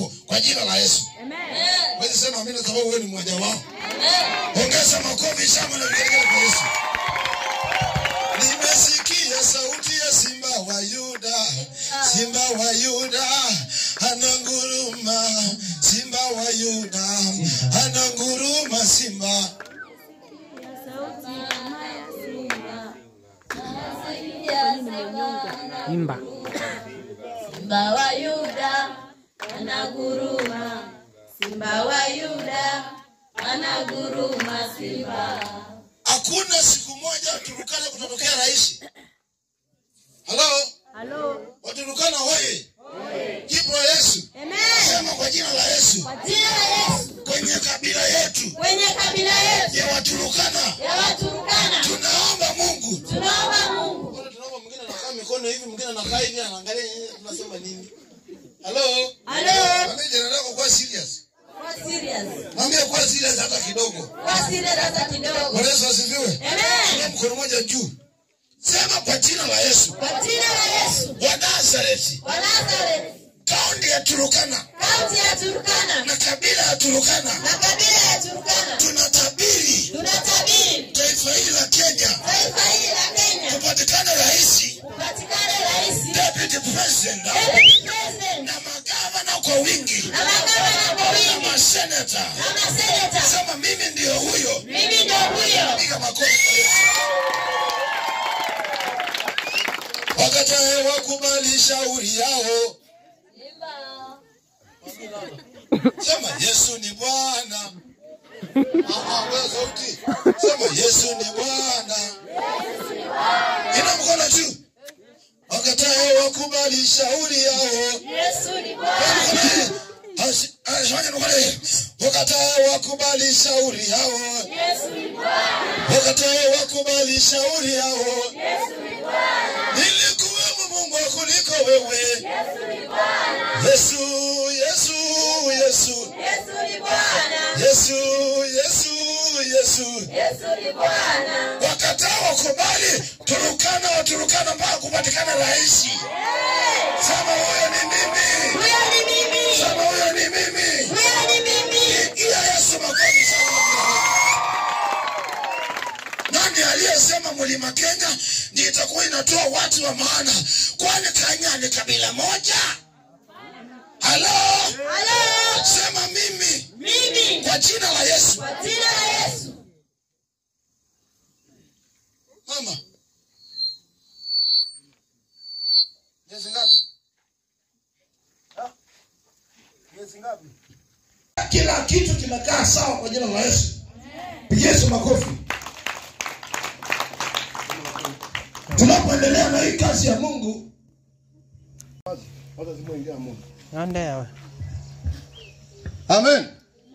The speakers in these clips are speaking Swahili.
Mungu kwa jina la Yesu. Wewe sema amina sababu wewe ni mmoja wao. Ongeza makofi shangwe na vigelegele kwa Yesu. Nimesikia sauti ya simba wa Yuda, simba wa Yuda ananguruma, simba wa Yuda ananguruma, simba Imba. Simba wa Yuda anaguruma, Simba wa Yuda anaguruma, Simba. Hakuna siku moja Turukana kutatokea rais. Halo, Halo. Waturukana hoye! Kibro Yesu, sema kwa jina la Yesu, Jina la Yesu kwenye kabila yetu kwenye kabila yetu ya Waturukana ya Waturkana tunaomba Mungu. tunaomba Mungu. Mbona tunaomba mwingine anakaa mikono hivi, mwingine anakaa hivi, anaangalia yeye, tunasema nini? Halo, Halo. mwambie jirani yako kuwa serious, Kwa serious. mwambie kuwa serious hata kidogo. Kwa serious hata kidogo. Bwana Yesu asifiwe. Amen. Inua mkono mmoja juu, sema kwa jina la Yesu Kwa jina la Yesu wa Nazareti, wa Nazareth, kaunti ya Turukana kaunti ya Turkana na kabila ya Turukana na kabila ya Turkana tunatabiri tunatabiri taifa hili la Kenya taifa hili la Kenya kupatikana rais, kupatikane rais, deputy president deputy president na magavana kwa wingi na magavana kwa na wingi maseneta. na maseneta. Sema mimi ndio huyo. Mimi ndio huyo. Piga makofi kwa Yesu. Wakatae wakubali shauri yao, sema Yesu ni Bwana. Ah, ah, wewe sauti, sema Yesu ni Bwana. Ina mkono juu. Wakatae wakubali shauri yao, Yesu ni Bwana. wakatae wakubali shauri yao, Yesu ni Bwana. wakatae wakubali shauri yao. Yesu ni Bwana. Nilikuwemo Mungu kuliko wewe. Yesu ni Bwana. Yesu, Yesu, Yesu, Yesu ni Bwana. Yesu, Yesu, Yesu. Yesu ni Bwana. Wakataa wakubali Turukana Waturukana mpaka kupatikana rais. Sema huyo ni mimi, Huyo ni mimi. sema huyo ni mimi. Huyo ni mimi. Pigia Yesu makofi sana. Nani aliyesema mlima Kenya ndio itakuwa inatoa watu wa maana? Kwani Kenya ni kabila moja? Halo, Halo. sema mimi Mimi. kwa jina la Yesu. Kwa jina la Yesu. Mama, miezi ngapi? Ha? Miezi ngapi? Kila kitu kimekaa sawa kwa jina la Yesu. Pigia Yesu makofi. Tunapoendelea na hii kazi ya Mungu, Ande yawe. Amen.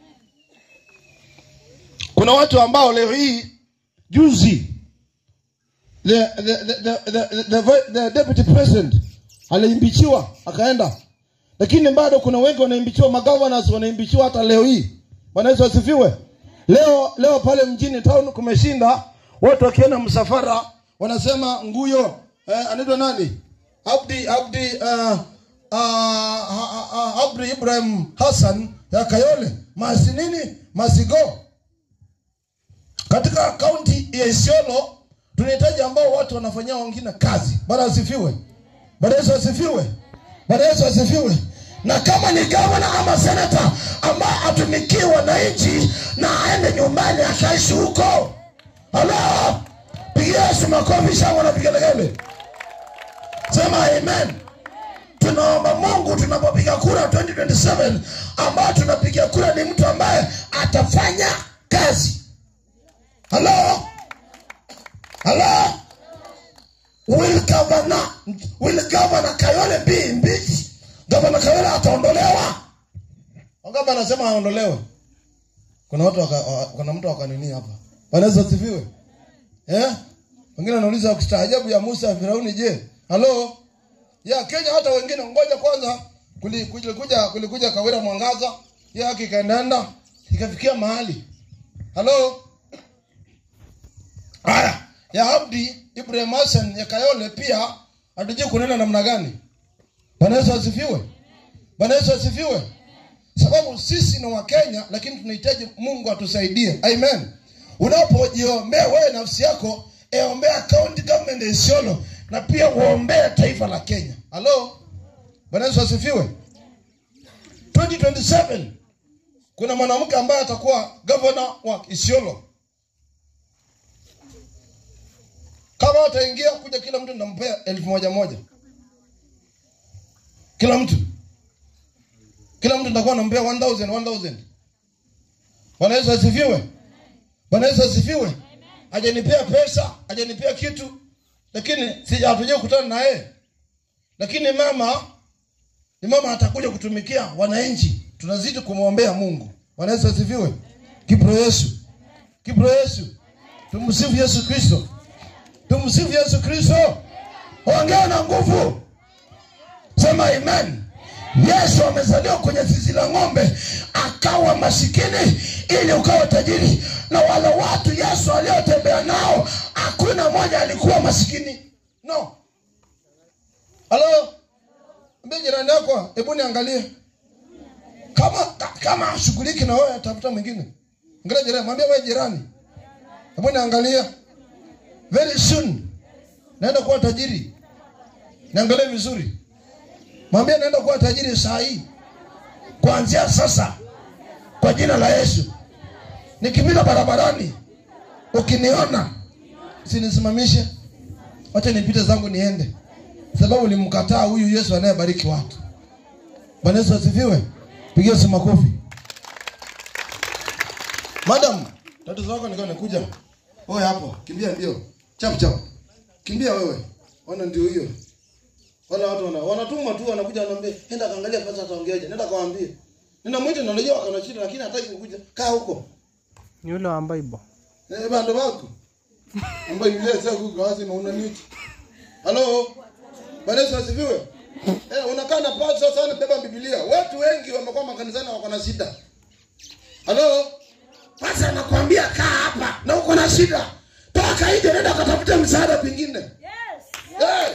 Kuna watu ambao leo hii juzi the, the, the, the, the, the, vi- the deputy president aliimbichiwa akaenda, lakini bado kuna wengi wanaimbichiwa, magovernors wanaimbichiwa hata leo hii. Bwana Yesu asifiwe. Leo leo pale mjini town kumeshinda, watu wakienda msafara wanasema nguyo eh, anaitwa nani? Abdi Abdi uh, uh, uh, uh, Abdi Ibrahim Hassan ya Kayole masi nini masigo katika kaunti ya Isiolo tunahitaji ambao watu wanafanyia wengine kazi. Bwana asifiwe. Bwana Yesu asifiwe. Bwana Yesu asifiwe. Na kama ni gavana ama senata ambaye atumikie wananchi na aende nyumbani akaishi huko, halo, pigia Yesu makofi, shangwe na vigelegele. Sema amen. Tunaomba Mungu tunapopiga kura 2027 ambao tunapiga kura ni mtu ambaye atafanya kazi. Halo? Halo? Will governor, will governor Kayole be impeached? Governor Kayole ataondolewa? Wangapi anasema aondolewe? Kuna watu waka, wa- kuna mtu akanini hapa. Bwana Yesu asifiwe. Eh? Wengine wanauliza ukistaajabu ya Musa Firauni je? Halo? Ya Kenya hata wengine ngoja kwanza kuli- kulikuja kulikuja Kawira Mwangaza, ya haki ikaendaenda ikafikia mahali. Halo? Haya, ya Abdi Ibrahim Hassan ya Kayole pia hatujui kunena namna gani. Bwana Yesu asifiwe. Bwana Yesu asifiwe. sababu sisi ni wakenya lakini tunahitaji mungu atusaidie amen unapojiombea wewe nafsi yako eombea county government ya isiolo na pia uombee taifa la kenya halo bwana yesu asifiwe 2027 kuna mwanamke ambaye atakuwa gavana wa isiolo kama wataingia kuja kila mtu nampea elfu moja moja kila mtu kila mtu nitakuwa nampea 1000 1000 bwana yesu asifiwe bwana yesu asifiwe hajanipea pesa hajanipea kitu lakini sija hatuja kukutana na yeye lakini mama ni mama atakuja kutumikia wananchi tunazidi kumwombea mungu bwana yesu asifiwe kipro yesu kipro yesu tumsifu yesu kristo tumsifu yesu kristo ongea na nguvu sema amen yesu amezaliwa kwenye zizi la ng'ombe akawa masikini ili ukawa tajiri na wale watu yesu aliotembea nao hakuna mmoja alikuwa masikini no halo ambia jirani yako hebu niangalie kama ka- kama ashughuliki na wewe tafuta mwingine angalia jirani mwambie wewe jirani hebu niangalie very soon naenda kuwa tajiri niangalie vizuri mwambie naenda kuwa tajiri saa hii kuanzia sasa kwa jina la yesu nikipita barabarani ukiniona sinisimamishe wacha nipite zangu niende sababu nimkataa huyu yesu anayebariki watu bwana yesu asifiwe pigia si makofi madam tatizo wako nikawa nakuja oye hapo kimbia mbio chap chap kimbia wewe ona ndio hiyo wala watu wana, wanatumwa tu wanakuja wanaambia nenda kaangalia pasa ataongeaje nenda kawaambie nenda mwite na unajua wako na shida lakini hataki kukuja kaa huko Ni ule wa Bible. eh bando wako ambaye yule sasa kuko wazi na una nini halo bwana Yesu asifiwe eh unakaa na pasa sana beba biblia watu wengi wamekuwa makanisani wako na shida halo sasa anakuambia kaa hapa na uko na shida toka nje nenda katafuta msaada kwingine Eh.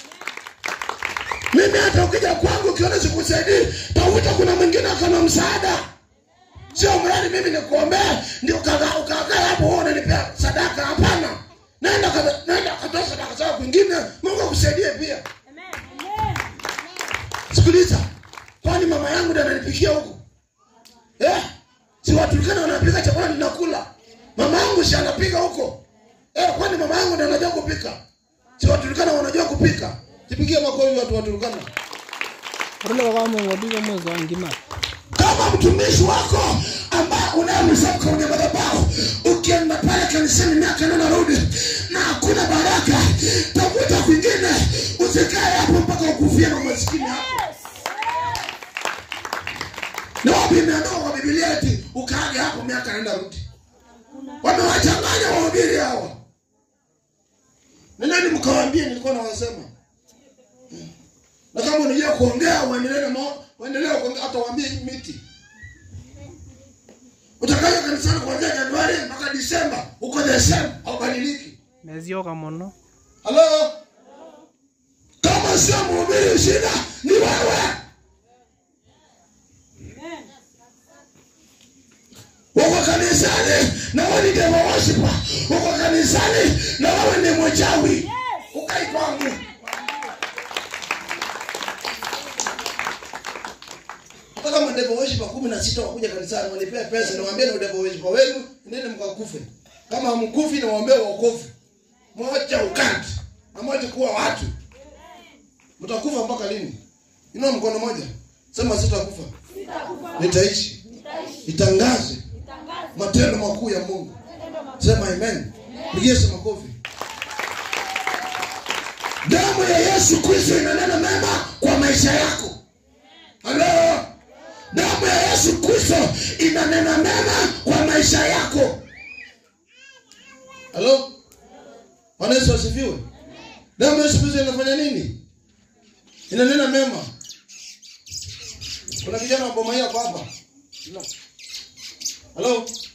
mimi hata ukija kwangu ukiona sikusaidii tafuta kuna mwingine akana msaada sio mradi mimi nikuombea ndio ukakaa ukakaa hapo wewe unanipea sadaka hapana nenda kata- nenda katoa sadaka zako kwingine mungu akusaidie pia sikiliza kwani mama yangu ndiye ananipikia huku eh? si waturikana wanapika chakula ninakula mama yangu si anapika huko eh, kwani mama yangu ndiye anajua kupika si waturikana wanajua kupika sipigie makofi watu waturikana Ule wa kama ngodi mwezi wa ngima. kama mtumishi wako ambaye unayemsema kwenye madhabahu ukienda pale kanisani miaka nena rudi na hakuna baraka tafuta kwingine usikae hapo mpaka ukufia na umasikini hapo na wapi imeandikwa kwa bibilia eti ukaage hapo miaka nenda rudi wamewachanganya wahubiri hawa nenani mkawaambie nilikuwa nawasema na kama unajua kuongea uendelee na mao- uendelee kuongea hata waambie hii miti utakaja kanisani kuanzia januari mpaka disemba uko desemba haubadiliki Nezioka muno. halo kama sio mhubiri shida ni wewe uko kanisani na wewe ni devil worshiper uko kanisani na wewe ni mchawi ukai kwangu hata kama devil worshiper kumi na sita wakuja kanisani wanipea pesa niwaambie na devil worshiper wenu nende mkakufe kama hamkufi niwaambie waokofu mwacha ukati na mwache kuwa watu mtakufa mpaka lini inua mkono moja sema sitakufa nitaishi itangaze matendo makuu ya mungu sema amen pigie Yesu makofi damu ya yesu kristo inanena mema kwa maisha yako halo damu ya yesu kristo inanena mema kwa maisha yako halo bwana yesu asifiwe damu ya yesu kristo inafanya nini inanena mema kuna kijana wa boma hii hapa hapa halo